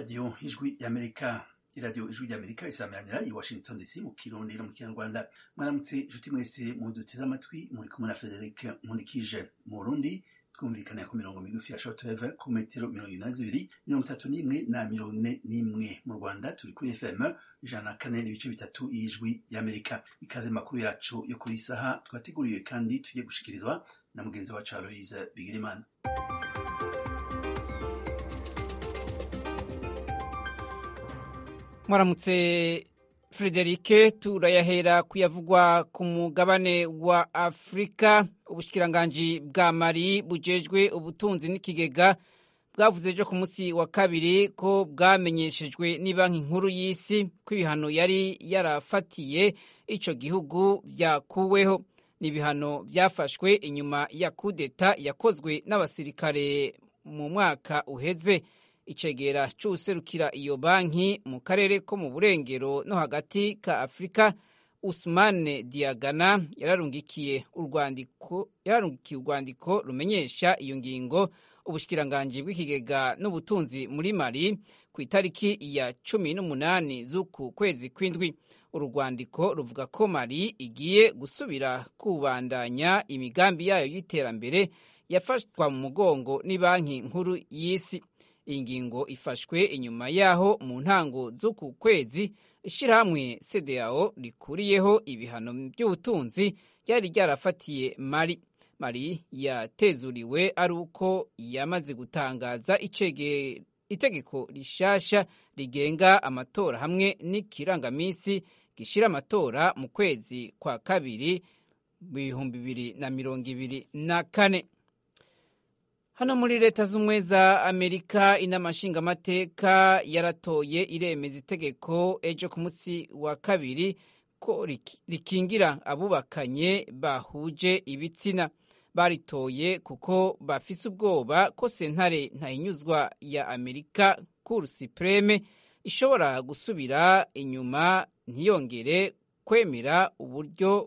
radiyo ijwi y'amerika iradiyo ijwi ry'amerika isameranira i washington dc mu kirundi no mu kinyarwanda mwaramutse inshuti mwese muduteze amatwi muri kumwe na frederic nkunikije mu burundi twumvikanira ku mirongo migufi ya shortwave ku metero mirongo ine na zibiri mirongo itatu n'imwe na mirongo ine n'imwe mu rwanda turi kuri fm ijana na kane n'ibice bitatu y'ijwi y'amerika ikaze makuru yacu yo kuri saha twateguriwe kandi tugiye gushikirizwa na mugenzi wacu aloise bigirimana mwaramutse frederike turayahera kuyavugwa ku mugabane wa afurika ubushikiranganji bwa mari bujejwe ubutunzi n'ikigega bwavuze ejo ku munsi wa kabiri ko bwamenyeshejwe banki nkuru y'isi ko ibihano yari yarafatiye ico gihugu vyakuweho ni ibihano vyafashwe inyuma ya kudeta yakozwe n'abasirikare mu mwaka uheze icegera c'uwuserukira iyo banki mu karere ko mu burengero no hagati ka afurika usmane diagana yararungikiye urwandiko yararungikiye urwandiko rumenyesha iyo ngingo ubushikiranganji bw'ikigega n'ubutunzi muri mali ku itariki ya cumi n'umunani z'uku kwezi kw'indwi uru rwandiko ruvuga ko mali igiye gusubira kubandanya imigambi yayo y'iterambere yafashwa mu mugongo banki nkuru y'isi iyi ngingo ifashwe inyuma yaho mu ntango z'uku kwezi ishyirahamwe cdao rikuriyeho ibihano by'ubutunzi ryari ryarafatiye mari mari yatezuriwe ari uko yamaze gutangaza itegeko rishasha rigenga amatora hamwe n'ikirangaminsi gishyira amatora mu kwezi kwa kabiri bihumbi bibiri na mirongo ibiri na kane hano muri leta z'ubumwe za amerika inama nshingamateka yaratoye iremeza itegeko ejo ku munsi wa kabiri ko rikingira abubakanye bahuje ibitsina baritoye kuko bafise ubwoba ko sentare ntahinyuzwa ya amerika kuru supreme ishobora gusubira inyuma ntiyongere kwemera uburyo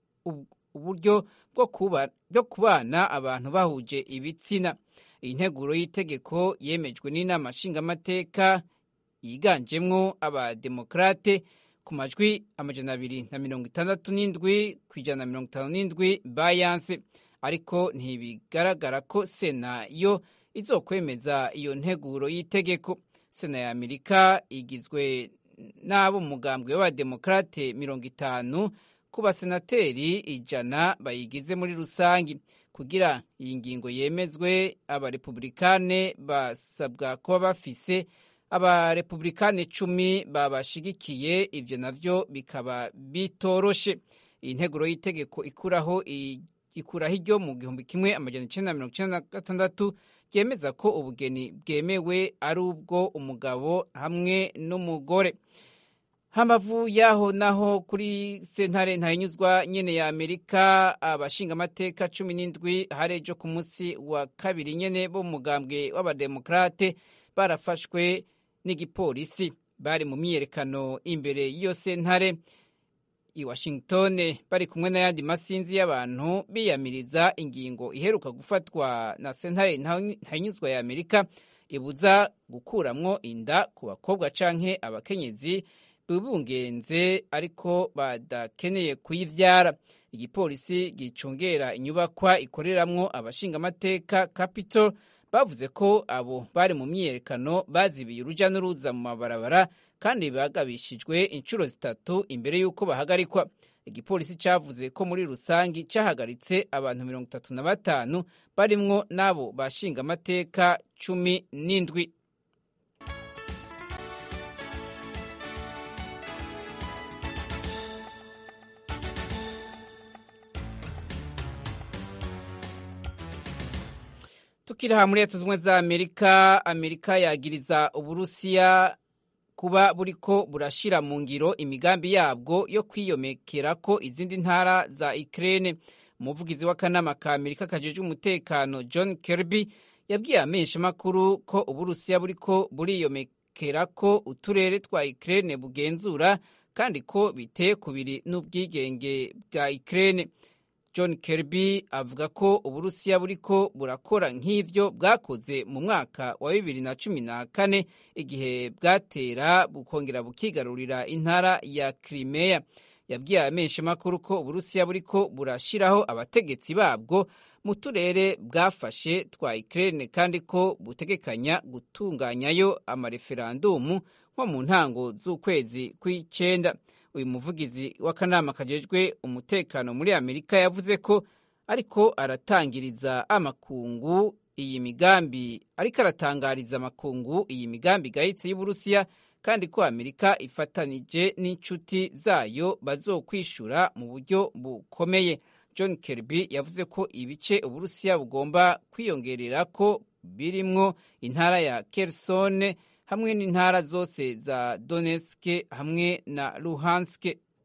uburyo bwo kubana abantu bahuje ibitsina iyi nteguro y'itegeko yemejwe n'inama nshingamateka yiganjemwo abademokrate ku majwi amajana abiri na mirongo itandatu n'indwi ku ijana na mirongo itanu n'indwi bayanse ariko ntibigaragara ko sena yo izokwemeza iyo nteguro y'itegeko sena ya amerika igizwe n'abo mugambwe w'abademokrate mirongo itanu ku basenateri ijana bayigize muri rusange kugira iyi ngingo yemezwe abarepublikane basabwa kuba bafise abarepublikane cumi babashigikiye ivyo navyo bikaba bitoroshe iyi nteguro y'itegeko ikuraho ikuraho iryo mu gihumbi kimwe amajana icenda na mirongo icenda na gatandatu ryemeza ko ubugeni bwemewe ari ubwo umugabo hamwe n'umugore hamavu yaho naho kuri sentare ntahinyuzwa nyene ya amerika abashingamateka cumi n'indwi hari ejo ku munsi wa kabiri nyene bo mu mugambwe w'abademokrate barafashwe n'igipolisi bari mu myiyerekano imbere y'iyo sentare i washington bari kumwe n'ayandi masinzi y'abantu biyamiriza ingingo iheruka gufatwa na sentare ntahinyuzwa ya amerika ibuza gukuramwo inda ku bakobwa canke abakenyezi bibungenze ariko badakeneye kuyivyara igipolisi gicungera inyubakwa ikoreramwo abashingamateka capitol bavuze ko abo bari mu myiyerekano bazibiye uruja n'uruza mu mabarabara kandi bagabishijwe inshuro zitatu imbere y'uko bahagarikwa igipolisi cavuze ko muri rusangi cahagaritse abantu mirongo itatu na batanu barimwo n'abo bashingamateka cumi n'indwi tukiri aha muri leta z'ubumwe za amerika amerika yagiriza uburusiya kuba buriko burashira mu ngiro imigambi yabwo yo kwiyomekera ko izindi ntara za ukraine umuvugizi w'akanama ka amerika kajejwe umutekano john kirby yabwiye amenyeshamakuru ko uburusiya buriko buriyomekera ko uturere twa ukraine bugenzura kandi ko biteye kubiri n'ubwigenge bwa ukraine john kirby avuga ko uburusiya buriko burakora nk'ivyo bwakoze mu mwaka wa bibiri na cumi na kane igihe bwatera bukongera bukigarurira intara ya crimea yabwiye abamenyeshamakuru ko uburusiya buriko burashiraho abategetsi babwo mu turere bwafashe twa Ukraine kandi ko butegekanya gutunganyayo amareferandumu nko mu ntango z'ukwezi kw'icenda uyu muvugizi w'akanama kajejwe umutekano muri amerika yavuze ko ariko aratangiriza amakungu iyi migambi ariko aratangariza amakungu iyi migambi igayitse y'uburusiya kandi ko amerika ifatanije n'inshuti zayo bazokwishura mu buryo bukomeye john kirby yavuze ko ibice uburusiya bugomba kwiyongerera ko birimwo intara ya kersone hamwe n'intara zose za donetsk hamwe na luhansk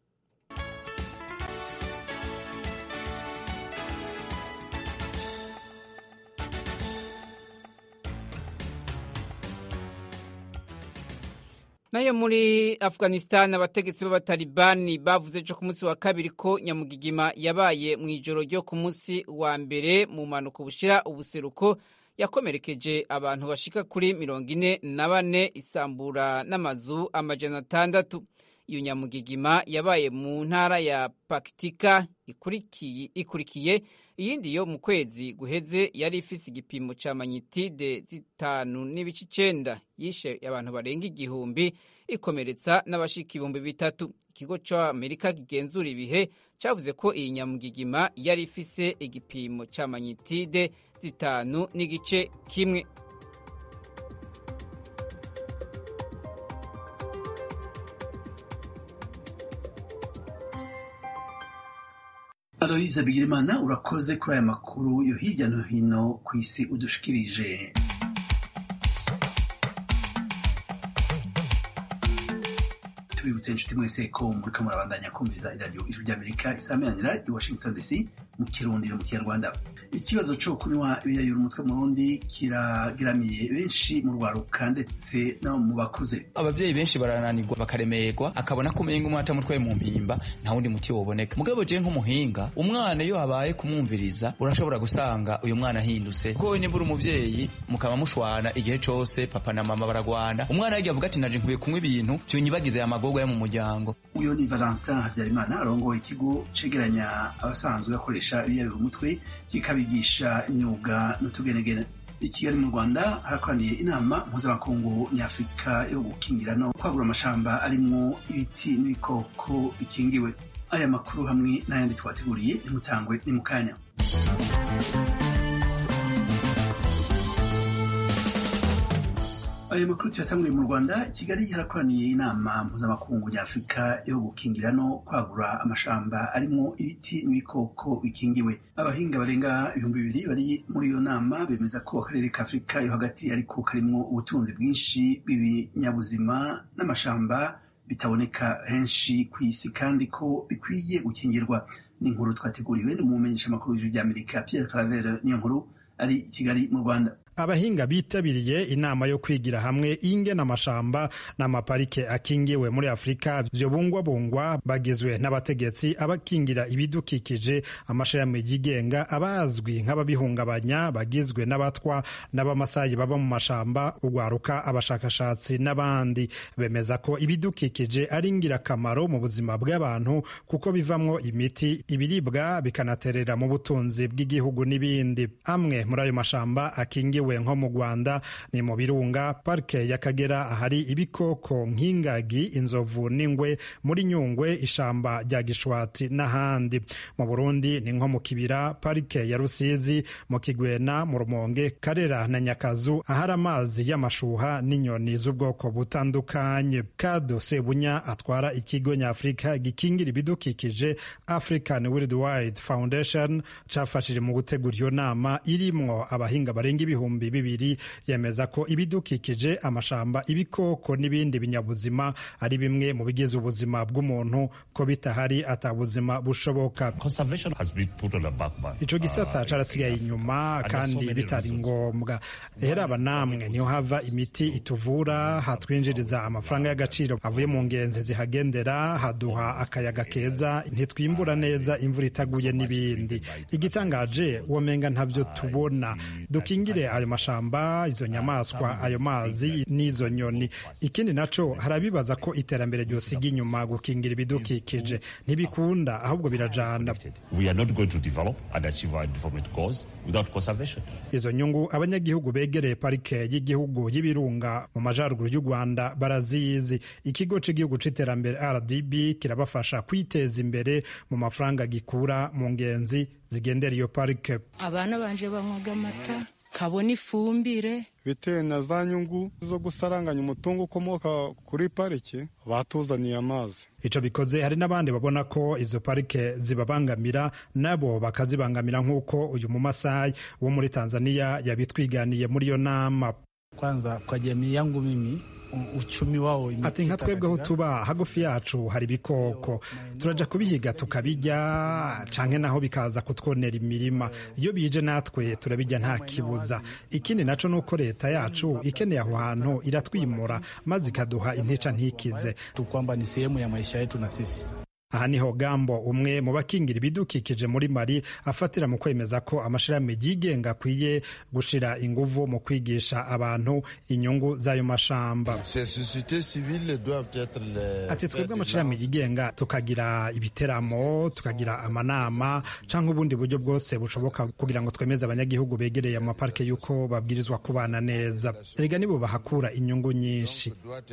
nayo muri afghanistan abategetsi b'abatalibani bavuze ejo ku munsi wa kabiri ko nyamugigima yabaye mu ijoro ryo ku munsi wa mbere mu mpanuka bushira ubuseruko yakomerekeje abantu bashika kuri mirongo ine na bane isambura n'amazu amajana atandatu iyo nyamugigima yabaye mu ntara ya pakitika ikurikiye, ikurikiye iyindi yo mu kwezi guheze yari ifise igipimo ca manyitide zitanu n'ibice icenda yishe abantu barenga igihumbi ikomeretsa n'abashika ibihumbi bitatu ikigo c'amerika kigenzura ibihe cavuze ko iyi nyamugigima yari ifise igipimo ca manyitide zitanu n'igice kimwe aloyize bigirimana urakoze kuri aya makuru yo hirya no hino ku isi udushikirije tubibutse inshuti mwese ko muriko murabandanya kumviriza iradiyo ijwi ry'amerika isameranira i washington dc mu kirundi no mu kinyarwanda ikibazo co kunywa ibiyayura umutwe mu rundi kirageramiye benshi mu rwaruka ndetse no mu bakuze abavyeyi benshi barananirwa bakaremerwa akabona ko umenga umwana atamutwaye mu mpimba nta wundi muti woboneka mugabo je nk'umuhinga umwana iyo habaye kumwumviriza urashobora gusanga uyu mwana ahindutse kuko we niba uri umuvyeyi mukaba mushwana igihe cose papa na mama baragwana umwana yagiye avuga ati naje nkwiye kunywa ibintu vyonyibagiza ya magorwa yo mu muryango uyo ni valentin habyarimana arongoye ikigo cegeranya abasanzwe bakoresha ibiyayura umutwe kikabigisha imyuga n'utugenegene i kigali mu rwanda harakoraniye inama mpuzamakungu nyafurika yo gukingira no kwagura amashamba arimwo ibiti n'ibikoko bikingiwe aya makuru hamwe n'ayandi twateguriye ntimutangwe ni mu kanya ayo makuru tuyatanguriye mu rwanda kigali harakoraniye inama mpuzamakungu nyafurika yo gukingira no kwagura amashamba arimwo ibiti n'ibikoko bikingiwe abahinga barenga ibihumbi bibiri bari muri iyo nama bemeza ko akarere ka afurika yo hagati ariko karimwo ubutunzi bwinshi bw'ibinyabuzima n'amashamba bitaboneka henshi ku isi kandi ko bikwiye gukingirwa ni inkuru twateguriwe n'umumenyeshamakuru w'ijwi ry'amerika pierre claver niyo nkuru ari i kigali mu rwanda abahinga bitabiriye inama yo kwigira hamwe ingena amashamba n'amaparike akingiwe muri afurika vyobungwabungwa bagizwe n'abategetsi abakingira ibidukikije amashirahamwe yigenga abazwi nk'ababihungabanya bagizwe n'abatwa n'abamasayi baba mu mashamba ugwaruka abashakashatsi n'abandi bemeza ko ibidukikije ari ingirakamaro mu buzima bw'abantu kuko bivamwo imiti ibiribwa bikanaterera mu butunzi bw'igihugu n'ibindi amwe muri ayo mashamba akingiwe nko mu Rwanda ni mu birunga parike y'Akagera ahari ibikoko nk'ingagi inzovu n'ingwe muri Nyungwe ishamba rya Gishwati n'ahandi mu Burundi ni nko mu Kibira parike ya Rusizi mu Kigwena mu Rumonge Karera na Nyakazu ahari amazi y'amashuha n'inyoni z'ubwoko butandukanye Kado Sebunya atwara ikigo nyafurika gikingira ibidukikije African Worldwide Foundation cafashije mu gutegura iyo nama irimwo abahinga barenga ibihumbi w'ibihumbi bibiri yemeza ko ibidukikije amashamba ibikoko n'ibindi binyabuzima ari bimwe mu bigize ubuzima bw'umuntu ko bitahari atabuzima bushoboka ico gisata carasigaye inyuma kandi bitari ngombwa heraba namwe niho hava imiti ituvura hatwinjiriza amafaranga y'agaciro avuye mu ngenzi zihagendera haduha akayaga keza ntitwimbura neza imvura itaguye n'ibindi igitangaje womenga ntabyo tubona dukingire ayo mashamba izo nyamaswa ayo mazi n'izo nyoni ikindi naco harabibaza ko iterambere ryosiga inyuma gukingira ibidukikije ntibikunda ahubwo birajana izo nyungu abanyagihugu begereye parike y'igihugu y'ibirunga mu majyaruguru y'u rwanda barazizi ikigo cy'igihugu cy'iterambere rdb kirabafasha kwiteza imbere mu mafaranga gikura mu ngenzi zigendera iyo parike abana banje banywaga amata kabona ifumbire bitewe na za nyungu zo gusaranganya umutungo ukomoka kuri parike batuzaniye amazi ico bikoze hari n'abandi babona ko izo parike zibabangamira nabo bakazibangamira nk'uko uyu mumasayi wo muri tanzania yabitwiganiye muri iyo nama kwanza kwa jamii yangu mimi uchumi wao ati nka twebweho tuba hagufi yacu hari ibikoko turaja kubihiga tukabijya canke naho bikaza kutwonera imirima iyo bije natwe turabijya nta kibuza ikindi naco nuko leta yacu ikeneye aho hantu iratwimura maze ikaduha intica ntikize kwamba ni sehemu ya maisha yetu na sisi aha niho gambo umwe mu bakingira ibidukikije muri mari afatira mu kwemeza ko amashirahamwe yigenga akwiye gushira inguvu mu kwigisha abantu inyungu z'ayo mashamba ati twebwe amashirahamwe yigenga tukagira ibiteramo tukagira amanama canke ubundi buryo bwose bushoboka kugira ngo twemeze abanyagihugu begereye amaparike y'uko babwirizwa kubana neza erega nibo bahakura inyungu nyinshi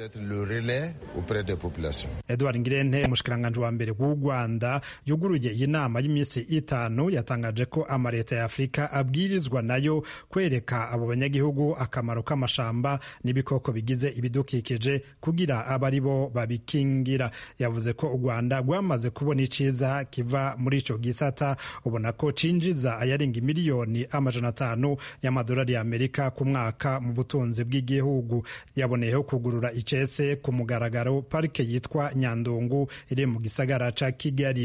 edward ngirente umushikiranganje wa mbere w'u rwanda yuguruye iyi nama y'iminsi itanu yatangaje ko amaleta ya afurika abwirizwa nayo kwereka abo banyagihugu akamaro k'amashamba n'ibikoko bigize ibidukikije kugira abe ari bo babikingira yavuze ko u rwanda rwamaze kubona iciza kiva muri ico gisata ubona ko cinjiza ayarenga miliyoni amajana atanu y'amadolari y'amerika ku mwaka mu butunzi bw'igihugu yaboneyeho kugurura icese ku mugaragaro parike yitwa nyandungu iri mu gisagara ca kigali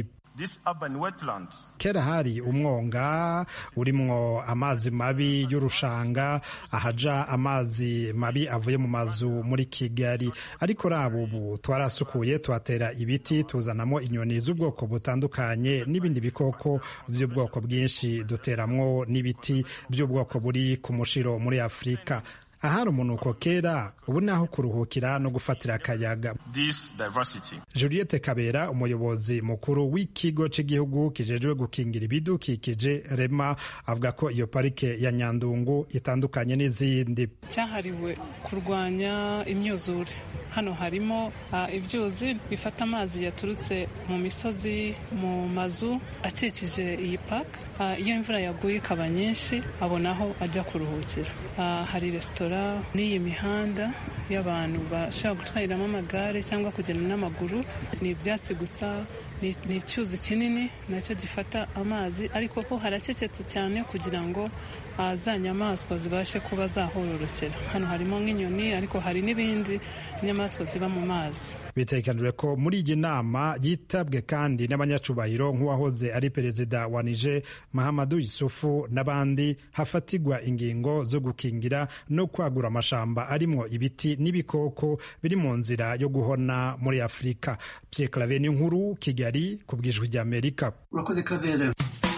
kera hari umwonga urimwo amazi mabi y'urushanga ahaja amazi mabi avuye mu mazu muri kigali ariko raba ubu twarasukuye tuhatera ibiti tuzanamo inyoni z'ubwoko butandukanye n'ibindi bikoko by'ubwoko bwinshi duteramwo n'ibiti by'ubwoko buri ku mushiro muri afurika ahari umunuko kera ubu ni aho kuruhukira no gufatira akayaga juliette kabera umuyobozi mukuru w'ikigo cy'igihugu kijejwe gukingira ibidukikije rema avuga ko iyo parike ya nyandungu itandukanye n'izindi cyahariwe kurwanya imyuzure hano harimo uh, ibyuzi bifata amazi yaturutse mu misozi mu mazu akikije iyi paka uh, iyo imvura yaguye ikaba nyinshi abona aho ajya kuruhukira uh, hari resitora n'iyi mihanda y'abantu bashobora gutwariramo amagare cyangwa kugenda n'amaguru ni ibyatsi gusa ni icyuzi kinini nacyo gifata amazi ariko ho harakeketse cyane kugira ngo za nyamaswa zibashe kuba zahororokera hano harimo nk'inyoni ariko hari n'ibindi nyamaswa ziba mu mazi bitekanijwe ko muri iyi nama yitabwe kandi n'abanyacubahiro nk'uwahoze ari perezida wa nije mahamadu yusufu n'abandi hafatigwa ingingo zo gukingira no kwagura amashamba arimwo ibiti n'ibikoko biri mu nzira yo guhona muri afurika pierre claver ni nkuru kigali ku bwijwi ry'amerika urakoze claver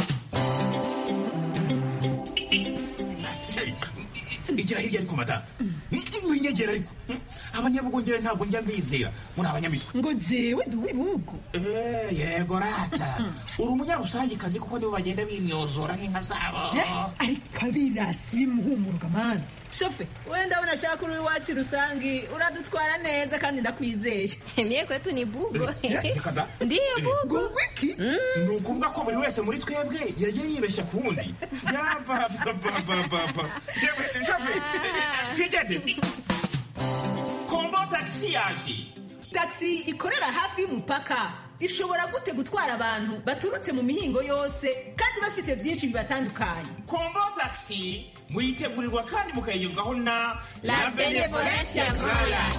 igira hirya ariko madamu winyegera ariko abanyabugongera ntabwo njya mbizera muri abanyamitwe ngo jewe ndi uw'ibihugu yego rata uri umunyarusangikazi kuko nibo bagenda bimyozora nk'inka zabo ariko abirasi bimuhumuruka mani shofe wenda abona ashaka uri iwacu rusangi uradutwara neza kandi ndakwizeye mie kwetu ni bugo ndiyo bugo wiki ni ukuvuga ko buri wese muri twebwe yagiye yibeshya ku wundi yabababababa shofe twigende kombo tagisi yaje taxi ikorera hafi y'umupaka ishobora gute gutwara abantu baturutse mu mihingo yose kandi bafise byinshi bibatandukanye kombo taxi muyitegurirwa kandi mukayigezwaho na La Benevolencia Royal.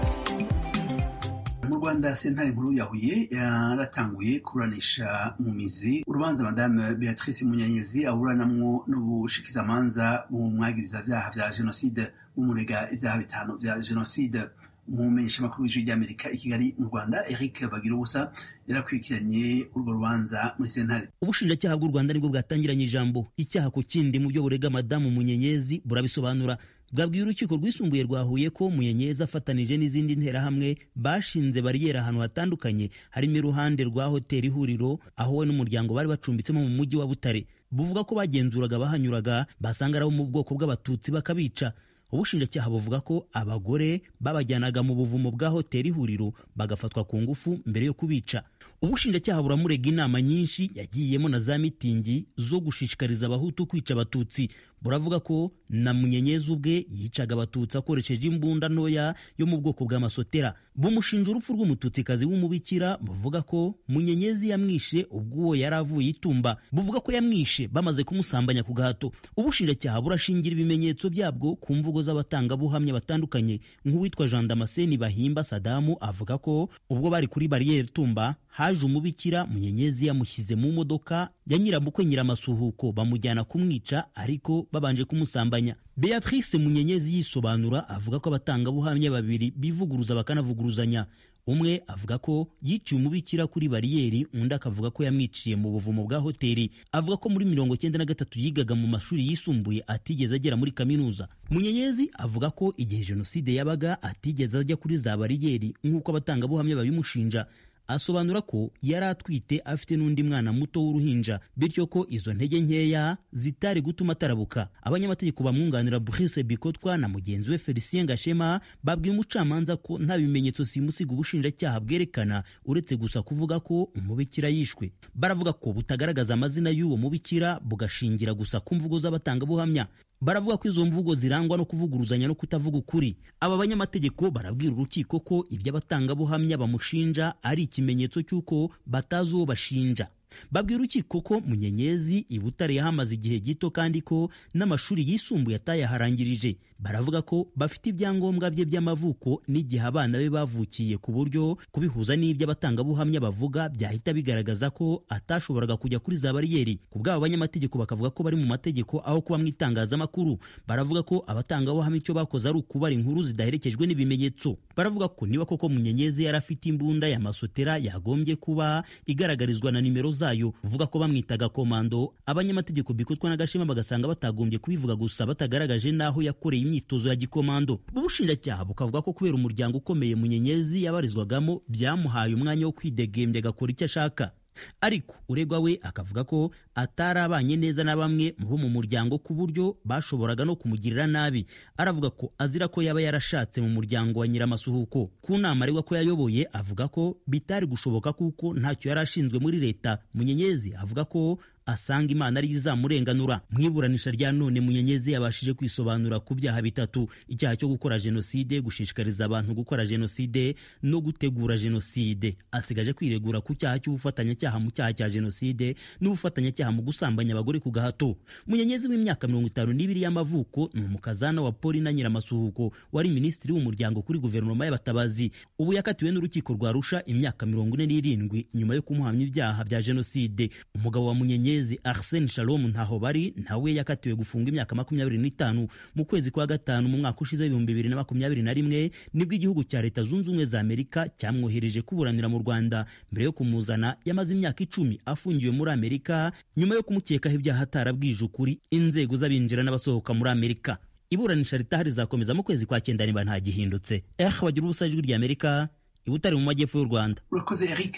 mu rwanda sentare nkuru ya huye yaratanguye kuburanisha mu mizi urubanza madame beatrice munyanyezi aburanamwo n'ubushikizamanza mu mwagiriza vyaha vya jenoside bumurega ivyaha bitanu vya jenoside umumenyeshamakuru w'ijwi ry'amerika i kigali mu rwanda eric bagira ubusa yarakurikiranye urwo rubanza muri sentare ubushinjacyaha bw'u rwanda nibwo bwatangiranye ijambo icyaha ku kindi mu byo burega madamu munyenyezi burabisobanura bwabwiye urukiko rwisumbuye rwa Huye ko munyenyezi afatanije n'izindi nterahamwe bashinze bariyeri ahantu hatandukanye harimo iruhande rwa hoteli ihuriro aho we n'umuryango bari bacumbitsemo mu mujyi wa butare buvuga ko bagenzuraga abahanyuraga basanga ari abo mu bwoko bw'abatutsi bakabica ubushinjacyaha buvuga ko abagore babajyanaga mu buvumo bwa hoteli ihuriro bagafatwa ku ngufu mbere yo kubica ubushinjacyaha buramurega inama nyinshi yagiyemo na za mitingi zo gushishikariza abahutu kwica abatutsi buravuga ko na munyenyezi ubwe yicaga abatutsi akoresheje imbunda ntoya yo mu bwoko bw'amasotera bumushinja urupfu rw'umututsikazi w'umubikira buvuga ko munyenyezi yamwishe ubwo uwo yari avuye itumba buvuga ko yamwishe bamaze kumusambanya ku gahato ubushinjacyaha burashingira ibimenyetso byabwo ku mvugo z'abatangabuhamya batandukanye nk'uwitwa jean damascene bahimba sadamu avuga ko ubwo bari kuri bariyeri tumba haje umubikira munyenyezi yamushyize mu modoka ya nyiramukwe nyiramasuhuko bamujyana kumwica ariko babanje kumusambanya beatrice munyenyezi yisobanura avuga ko abatangabuhamya babiri bivuguruza bakanavuguruzanya umwe avuga ko yiciye umubikira kuri bariyeri undi akavuga ko yamwiciye mu buvumo bwa hoteli avuga ko muri mirongo cyenda na gatatu yigaga mu mashuri yisumbuye atigeze agera muri kaminuza munyenyezi avuga ko igihe jenoside yabaga atigeze ajya kuri za bariyeri nk'uko abatangabuhamya babimushinja asobanura ko yari atwite afite n'undi mwana muto w'uruhinja bityo ko izo ntege nkeya zitari gutuma atarabuka abanyamategeko bamwunganira Brice Bikotwa na mugenzi we Felicien Gashema babwiye umucamanza ko nta bimenyetso simusiga ubushinjacyaha bwerekana uretse gusa kuvuga ko umubikira yishwe baravuga ko butagaragaza amazina y'uwo mubikira bugashingira gusa ku mvugo z'abatangabuhamya baravuga ko izo mvugo zirangwa no kuvuguruzanya no kutavuga ukuri aba banyamategeko barabwira urukiko ko ibyo abatangabuhamya bamushinja ari ikimenyetso cy'uko batazi uwo bashinja babwira urukiko ko munyenyezi i butare yahamaze igihe gito kandi ko n'amashuri yisumbuye atayaharangirije baravuga ko bafite ibyangombwa bye by'amavuko n'igihe abana be bavukiye ku buryo kubihuza n'ibyo abatangabuhamya bavuga byahita bigaragaza ko atashoboraga kujya kuri za bariyeri ku bw'abo banyamategeko bakavuga ko bari mu mategeko aho kuba mu itangazamakuru baravuga ko abatangabuhamya icyo bakoze ari ukubara inkuru zidaherekejwe n'ibimenyetso baravuga ko niba koko munyenyezi yari afite imbunda ya masotera yagombye kuba igaragarizwa na nimero zayo uvuga ko bamwitaga komando abanyamategeko bikotwa n'agashema bagasanga batagombye kubivuga gusa batagaragaje n'aho yakoreye imyitozo ya gikomando ubushinjacyaha bukavuga ko kubera umuryango ukomeye munyenyezi yabarizwagamo byamuhaye umwanya wo kwidegembya agakora icyo ashaka ariko uregwa we akavuga ko atarabanye neza na bamwe bo mu muryango ku buryo bashoboraga no kumugirira nabi aravuga ko azira ko yaba yarashatse mu muryango wa nyiramasuhuko ku nama aregwa ko yayoboye avuga ko bitari gushoboka kuko ntacyo yari ashinzwe muri leta munyenyezi avuga ko asanga imana ari izamurenganura mu iburanisha rya none munyenyezi yabashije kwisobanura ku byaha bitatu icyaha cyo gukora jenoside gushishikariza abantu gukora jenoside no gutegura jenoside asigaje kwiregura ku cyaha cy'ubufatanyacyaha mu cyaha cya jenoside n'ubufatanyacyaha mu gusambanya abagore ku gahato munyenyezi w'imyaka mirongo itanu n'ibiri y'amavuko ni umukazana wa polina nyiramasuhuko wari minisitiri w'umuryango kuri guverinoma y'abatabazi ubu yakatiwe n'urukiko rwa rusha imyaka mirongo ine n'irindwi nyuma yo kumuhamya ibyaha bya jenoside umugabo wa munyenyezi arsene shalom ntaho bari nawe yakatiwe gufunga imyaka makumyabiri n'itanu mu kwezi kwa gatanu mu mwaka ushize w'ibihumbi bibiri na makumyabiri na rimwe nibwo igihugu cya leta zunze ubumwe za amerika cyamwohereje kuburanira mu rwanda mbere yo kumuzana yamaze imyaka icumi afungiwe muri amerika nyuma yo kumukekaho ibyaha atarabwije ukuri inzego z'abinjira n'abasohoka muri amerika iburanisha ritahari rizakomeza mu kwezi kwa cyenda niba nta gihindutse eh bagira ubusa ijwi rya amerika ibutari mu majyepfo y'u rwanda urakoze eric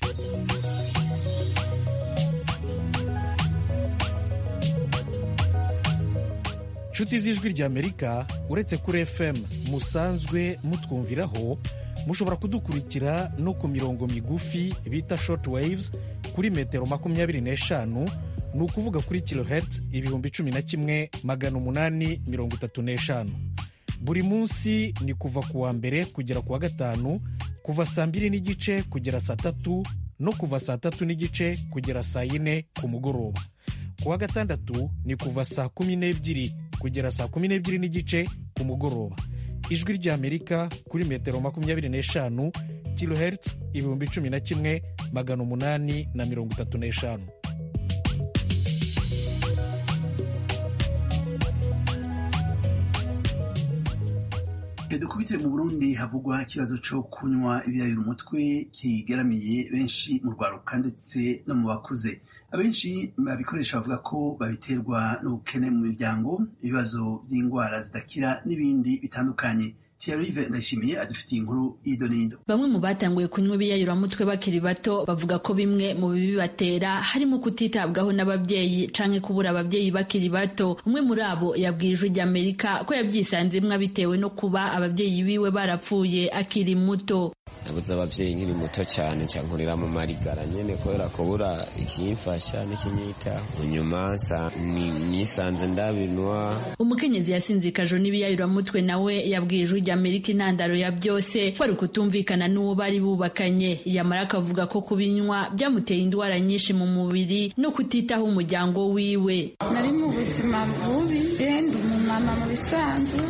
inshuti z'ijwi ry'amerika uretse kuri fm musanzwe mutwumviraho mushobora kudukurikira no ku mirongo migufi bita short waves kuri metero makumyabiri n'eshanu ni ukuvuga kuri kilohertz ibihumbi cumi na kimwe magana umunani mirongo itatu n'eshanu buri munsi ni kuva ku wa mbere kugera ku wa gatanu kuva saa mbiri n'igice kugera saa tatu no kuva saa tatu n'igice kugera saa yine ku mugoroba ku wa gatandatu ni kuva saa kumi n'ebyiri kugera saa kumi n'ebyiri n'igice ku mugoroba ijwi ry'amerika kuri metero makumyabiri n'eshanu kilohertz ibihumbi cumi na kimwe magana umunani na mirongo itatu n'eshanu dukubitire mu burundi havugwa ikibazo cyo kunywa ibiyayura umutwe kigaramiye benshi mu rwaruka ndetse no mu bakuze abenshi babikoresha bavuga ko babiterwa n'ubukene mu miryango ibibazo by'indwara zidakira n'ibindi bitandukanye Thierry Ndayishimiye adufitiye inkuru ido n'ido bamwe mu batanguye kunywa ibiyayuramutwe bakiri bato bavuga ko bimwe mu bibi batera harimo kutitabwaho n'ababyeyi canke kubura ababyeyi bakiri bato umwe muri abo yabwiye ijwi ry'amerika ko yabyisanzemwo bitewe no kuba ababyeyi biwe barapfuye akiri muto nabuze abavyeyi nkiri muto cyane cyankurira mu marigara nyene kubera kubura ikimfasha n'ikinyitaho nyuma nisanze ndabinwa umukenyezi yasinzikajwe n'ibiyayuramutwe nawe yabwiye ijwi ry'amerika intandaro ya byose kwari ukutumvikana n'uwo bari bubakanye yamara akavuga ko kubinywa byamuteye indwara nyinshi mu mubiri no kutitaho umuryango wiwe nari mu buzima bubi renda umumama mu bisanzwe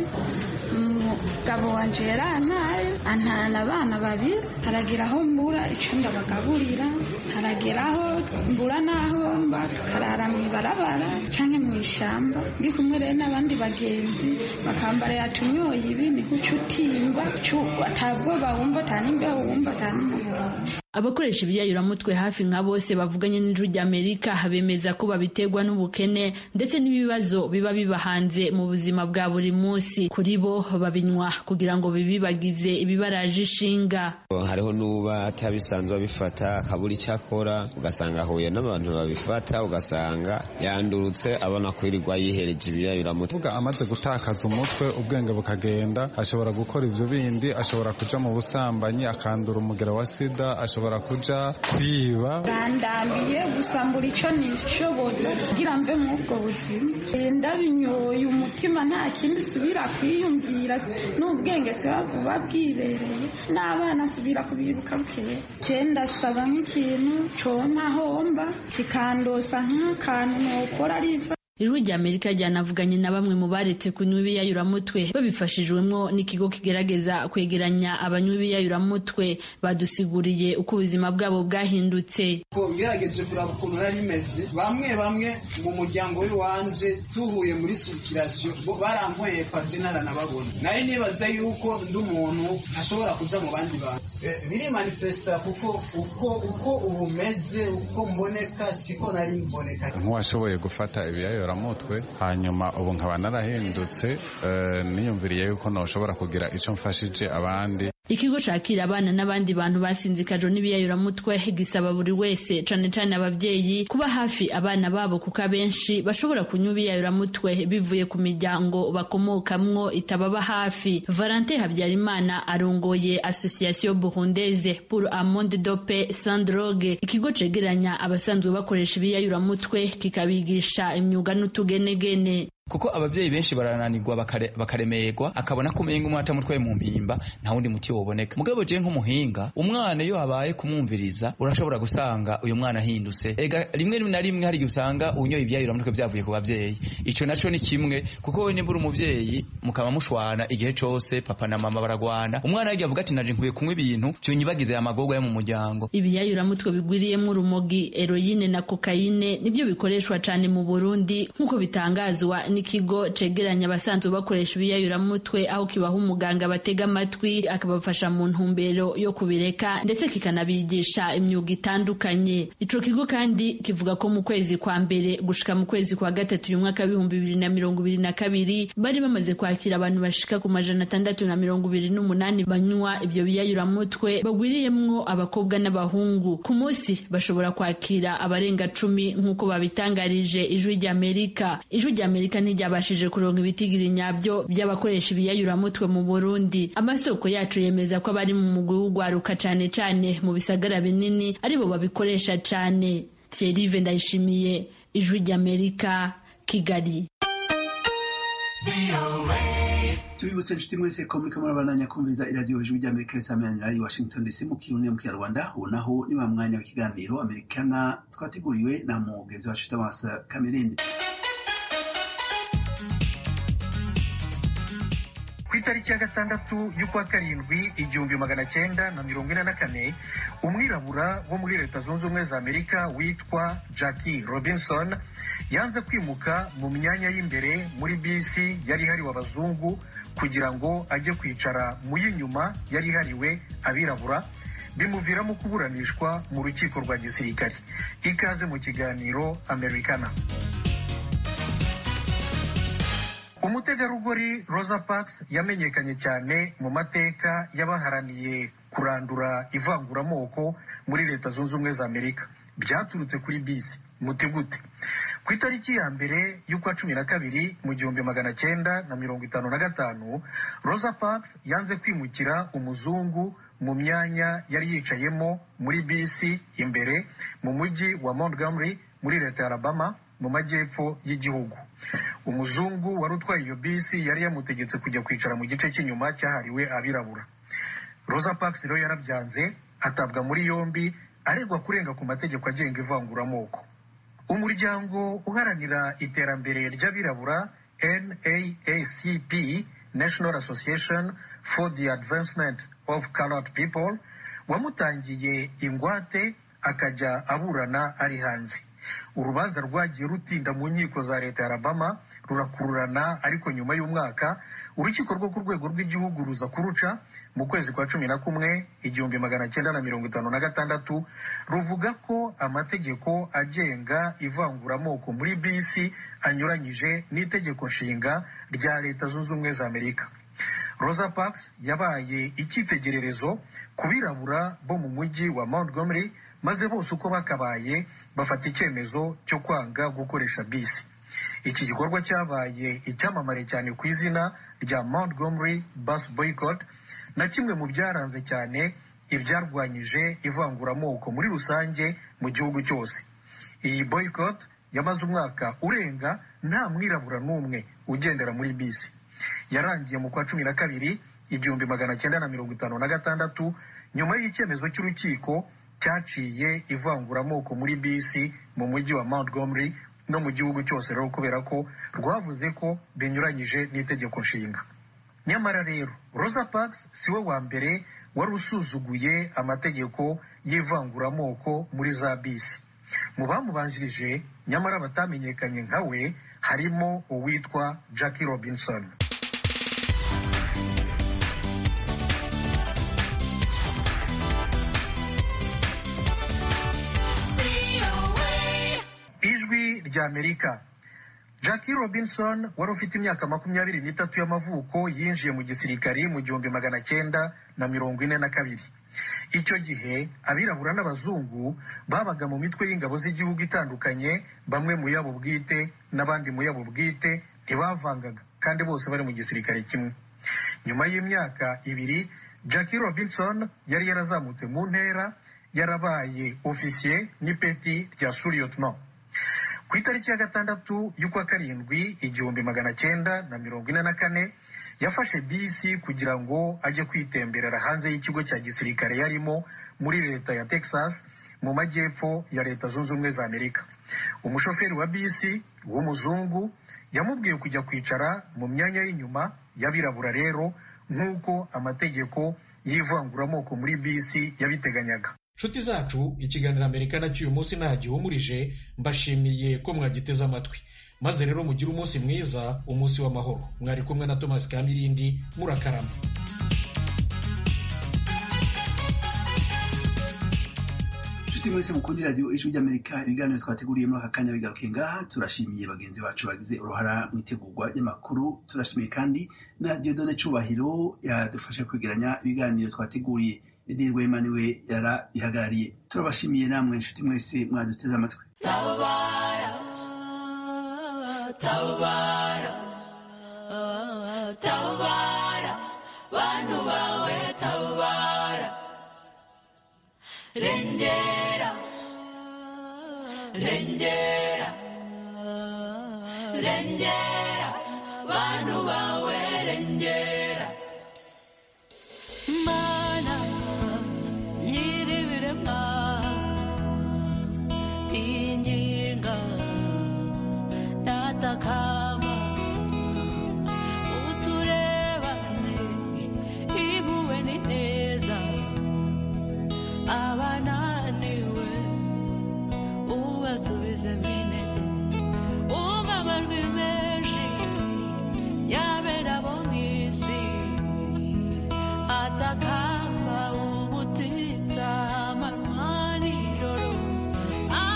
umugabo wanje yarantaye antana abana babiri haragira aho mbura icunda bagaburira haragera aho mbura n'aho mba tukarara mu ibarabara canke mu ishamba ndi kumwe rero n'abandi bagenzi bakambara yatunyoye ibi ni guca utimba atabwoba wumva atanimbeho wumva atanumuhondo abakoresha ibiyayuramutwe hafi nka bose bavuganye n'ijwi ry'amerika bemeza ko babiterwa n'ubukene ndetse n'ibibazo biba biba hanze mu buzima bwa buri munsi kuri bo babinywa kugira ngo bibibagize ibibaraje ishinga hariho n'uba atabisanzwe abifata akabura icyo akora ugasanga ahuye n'abantu babifata ugasanga yandurutse abona kwirirwa yihereje ibiyayuramutwe uvuga amaze gutakaza umutwe ubwenge bukagenda ashobora gukora ibyo bindi ashobora kuja mu busambanyi akandura umugera wa sida ashobora kuja kwiba randambiye gusambura icyo nishoboza kugira mve muri ubwo buzima ndabinyoye umutima nta kindi usubira kwiyumvira n'ubwenge se buba bwibereye n'abana asubira kubibuka bukeye cyenda ndasaba nk'ikintu conka homba kikandosa nk'akantu nokora arifa ijwi rya amerika ryanavuganye na bamwe mu baretse kunywa ibiyayuramutwe babifashijwemo n'ikigo kigerageza kwegeranya abanywa ibiyayuramutwe badusiguriye uko ubuzima bwabo bwahindutse ugerageje kuraba ukuntu nari rimeze bamwe bamwe mu muryango w'iwanje tuhuye muri sirikirasiyo barankweye padi ntaranababona nari nibaza yuko ndi umuntu ntashobora kuja mu bandi bantu biri manifesta kuko uko uko ubu meze uko mboneka siko nari mboneka nk'uwashoboye gufata ibiyayuramutwe hanyuma ubu nkaba narahindutse niyumviriye yuko ntushobora kugira icyo mfashije abandi ikigo cakira abana n'abandi bantu basinzikajwe n'ibiyayuramutwe gisaba buri wese cane cane abavyeyi kuba hafi abana babo kuko abenshi bashobora kunywa ibiyayuramutwe bivuye ku miryango bakomokamwo itababa hafi valentin habyarimana arongoye association burundaise pour un monde de paix sans drogue ikigo cegeranya abasanzwe bakoresha ibiyayuramutwe kikabigisha imyuga n'utugenegene kuko abavyeyi benshi barananirwa bakaremerwa akabona ko umenga umwana atamutwaye mu mpimba nta wundi muti woboneka mugabo je nk'umuhinga umwana iyo habaye kumwumviriza urashobora gusanga uyu mwana ahindutse ega rimwe na rimwe hari igihe usanga unyoye ibyayuramutwe byavuye ku bavyeyi ico naco ni kimwe kuko we nimbura umuvyeyi mukaba mushwana igihe cose papa na mama baragwana umwana yagiye avuga ati naje nkwiye kunywa ibintu byunyibagize amagorwa yo mu muryango ibiyayuramutwe bigwiriyemo urumogi eroyine na kokayine nibyo bikoreshwa cane mu burundi nk'uko bitangazwa n'ikigo cegeranya abasanzwe bakoresha ibiyayuramutwe aho kibaha umuganga batega amatwi akabafasha mu ntumbero yo kubireka ndetse kikanabigisha imyuga itandukanye ico kigo kandi kivuga ko mu kwezi kwa mbere gushika mu kwezi kwa gatatu uyu mwaka w'ibihumbi bibiri na mirongo ibiri na kabiri bari bamaze kwakira abantu bashika ku majana atandatu na mirongo ibiri n'umunani banywa ibyo biyayuramutwe bagwiriyemwo abakobwa n'abahungu ku munsi bashobora kwakira abarenga cumi nk'uko babitangarije ijwi ry'amerika ijwi ry'amerika ntiryabashije kuronka ibitigiri nyabyo by'abakoresha ibiyayuramutwe mu burundi amasoko yacu yemeza ko abari mu mugwi w'ugwaruka cane cane mu bisagara binini aribo babikoresha cane thierry ndayishimiye ijwi ry'amerika kigali tubibutse inshuti mwese ko muriko murabandanya kumviriza iradiyo hejuru ry'amerika risameranira i washington dc mu kirundi mu kinyarwanda ubu naho ni wa mwanya w'ikiganiro amerikana twateguriwe na mugenzi wacu tamasa kamerindi ku itariki ya gatandatu y'ukwa karindwi igihumbi magana cyenda na mirongo ine na kane umwirabura wo muri leta zunze ubumwe za amerika witwa jackie robinson yanze kwimuka mu myanya y'imbere muri bisi yari ihariwe abazungu kugira ngo ajye kwicara mu y'inyuma yari ihariwe abirabura bimuviramo kuburanishwa mu rukiko rwa gisirikare ikaze mu kiganiro americana umutegarugori rosa parks yamenyekanye cyane mu mateka y'abaharaniye kurandura ivanguramoko muri leta zunze ubumwe za amerika byaturutse kuri bisi muti gute ku itariki ya mbere y'ukwa cumi na kabiri mu gihumbi magana cyenda na mirongo itanu na gatanu rosa parks yanze kwimukira umuzungu mu myanya yari yicayemo muri bisi imbere mu mujyi wa montgomery muri leta ya alabama mu majyepfo y'igihugu umuzungu wari utwaye iyo bisi yari yamutegetse kujya kwicara mu gice cy'inyuma cyahariwe abirabura rosa parks rero yarabyanze atabwa muri yombi aregwa kurenga ku mategeko agenga ivanguramoko umuryango uharanira iterambere ry'abirabura naacp national association for the advancement of colored people wamutangiye ingwate akajya aburana ari hanze urubanza rwagiye rutinda mu nkiko za leta ya alabama rurakururana ariko nyuma y'umwaka urukiko rwo ku rwego rw'igihugu ruza kuruca mu kwezi kwa cumi na kumwe igihumbi magana cyenda na mirongo itanu na gatandatu ruvuga ko amategeko agenga ivanguramoko muri bisi anyuranyije n'itegeko nshinga rya leta zunze ubumwe za amerika rosa parks yabaye icyitegererezo ku birabura bo mu mujyi wa montgomery maze bose uko bakabaye bafata icyemezo cyo kwanga gukoresha bisi iki gikorwa cyabaye icyamamare cyane ku izina rya montgomery bus boycott na kimwe mu byaranze cyane ibyarwanyije ivanguramoko muri rusange mu gihugu cyose iyi boycott yamaze umwaka urenga nta mwirabura n'umwe ugendera muri bisi yarangiye mu kwa cumi na kabiri igihumbi magana cyenda na mirongo itanu na gatandatu nyuma y'icyemezo cy'urukiko cyaciye ivanguramoko muri bisi mu mujyi wa montgomery no mu gihugu cyose rero kubera ko rwavuze ko binyuranyije n'itegeko nshinga nyamara rero rosa parks si we wa mbere wari usuzuguye amategeko y'ivanguramoko muri za bisi mu bamubanjirije nyamara batamenyekanye nka we harimo uwitwa jackie robinson ijwi ry'amerika jackie robinson wari ufite imyaka makumyabiri n'itatu y'amavuko yinjiye mu gisirikari mu gihumbi magana cyenda na mirongo ine na kabiri icyo gihe abirabura n'abazungu babaga mu mitwe y'ingabo z'igihugu itandukanye bamwe mu yabo bwite n'abandi mu yabo bwite ntibavangaga kandi bose bari mu gisirikare kimwe nyuma y'imyaka ibiri jackie robinson yari yarazamutse mu ntera yarabaye ofisiye n'ipeti rya suriyotno ku itariki ya gatandatu y'ukwa karindwi igihumbi magana cyenda na mirongo ine na kane yafashe bisi kugira ngo ajye kwitemberera hanze y'ikigo cya gisirikare yarimo muri leta ya texas mu majyepfo ya leta zunze ubumwe za amerika umushoferi wa bisi w'umuzungu yamubwiye kujya kwicara mu myanya y'inyuma y'abirabura rero nk'uko amategeko y'ivanguramoko muri bisi yabiteganyaga nshuti zacu ikiganiro amerika cy'uyu munsi nta gihumurije mbashimiye ko mwagiteze amatwi maze rero mugire umunsi mwiza umunsi w'amahoro mwari kumwe na thomas kamirindi murakarama inshuti mwese mukunda radiyo ijwi ry'amerika ibiganiro twateguriye muri aka kanya bigaruke ngaha turashimiye bagenzi bacu bagize uruhara mu itegurwa ry'amakuru turashimiye kandi na diodone cubahiro yadufashe kwegeranya ibiganiro twateguriye edi rwema niwe yarabihagarariye turabashimiye namwe inshuti mwese mwaduteze amatwi tabara tabara tabara bantu bawe tabara rengera rengera rengera bantu bawe rengera kurengera mana nyir'ibiremwa inginga datakama uturebane ibuwe ni neza abananiwe ubasubize minete